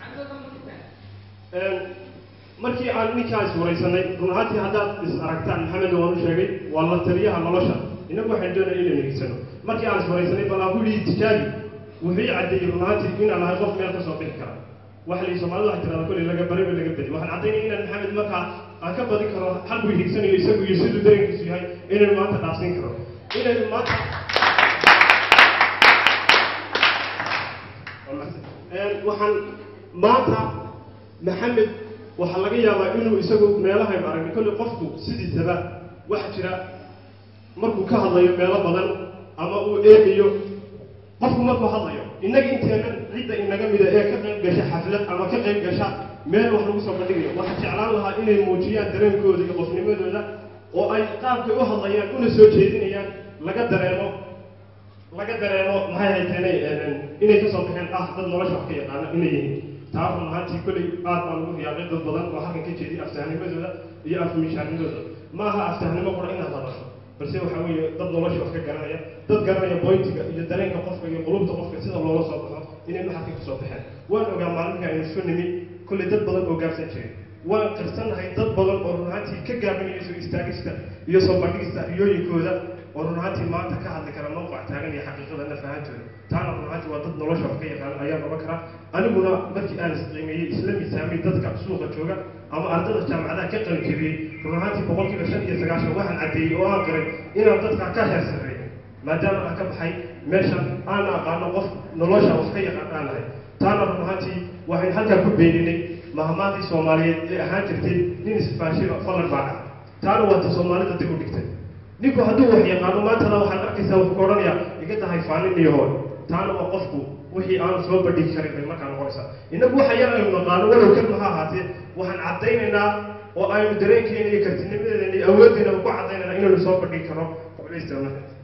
markii aan ninkaa is waraysanay run ahaantii haddaad is aragtaan maxamed waan u sheegay waa la taliyaha nolosha innagu waxaan doonaya inaynu higsano markii aan is waraysanay bal aan ku yihi tijaabi wuxuu ii caddeeyey run ahaantii inaan ahay qof meel ka soo bixi kara waxa la soomaalida waxay tirahdaa kolley laga bari ba laga bedi waxaan caddaynaya inaan maxamed markaa aan ka badin karo halkuu higsanayo isagu iyo siduu dareenkiisu yahay inaynu maanta dhaafsin karo inaynu maanta waxaan maanta maxamed waxaa laga yaabaa inuu isagu meelahaynu aragnay kolley qofku sidiisaba waxa jira markuu ka hadlayo meelo badan ama uu eegayo qofku markuu hadlayo innaga inteena cidda inaga mida ee ka qayb gasha xaflad ama ka qayb gasha meel wax lagu soo bandhigayo waxaa jeclaan lahaa inay muujiyaan dareenkooda iyo qofnimadooda oo ay qaabkay u hadlayaan una soo jeedinayaan laga dareemo laga dareemo maxay hayteenay inay kasoo baxeen ah dad nolosha wax ka yaqaana inay yihiin taa run ahaantii kolley aad baan ugu riyaaqay dad badan oo halkan ka jeediya aftahnimadooda iyo afmishaarnimadooda ma aha aftahnimo qura inaad hadasho balse waxaa weeye dad nolosha wax ka garanaya dad garanaya boyntiga iyo dareenka qofka iyo qulubta qofka sida loola soo baxo inay maxalka kasoo baxeen waan ogaa maalinka aynu soo nimi kolley dad badan oo gaabsan jiray waan qirsannahay dad badan oo run ahaantii ka gaabinaya soo istaagista iyo soo bandhigista riyooyinkooda oo run ahaantii maanta ka hadli kara mawqac taagan iyo xaqiiqada nafahantooda taana run ahaantii waa dad nolosha wax ka yaqaan ayaan oga karaa aniguna markii aan isqiimeeyey isla miisaamay dadka suuqa jooga ama ardada jaamacadaha ka qalinjebiyey run ahaantii boqolkiiba shan iyo sagaashan waxaan caddeeyey oo aan qiray inaan dadka ka heer sarreey maadaama aan ka baxay meesha aan aqaano qof nolosha wax ka yaqaan aan nahay taana run ahaantii waxaynu halkaa ku beeninay mahmaadii soomaaliyeed ee ahaan jirtay nin isbaashiba falan baaca taana waa ta soomaalida dib u dhigtay ninku hadduu wax yaqaano maantana waxaad arkaysaa wuxuu ka odhanayaa iga tahay faalin iyo hool taana waa qofku wixii aan soo bandhigi karin bay markaa noqonaysaa innagu waxa yar aynu naqaano walow kelma ha ahaatee waxaan caddaynaynaa oo aynu dareenkeena iyo kartinimadeena iyo awooddeena ku caddaynaynaa inaynu soo bandhigi karno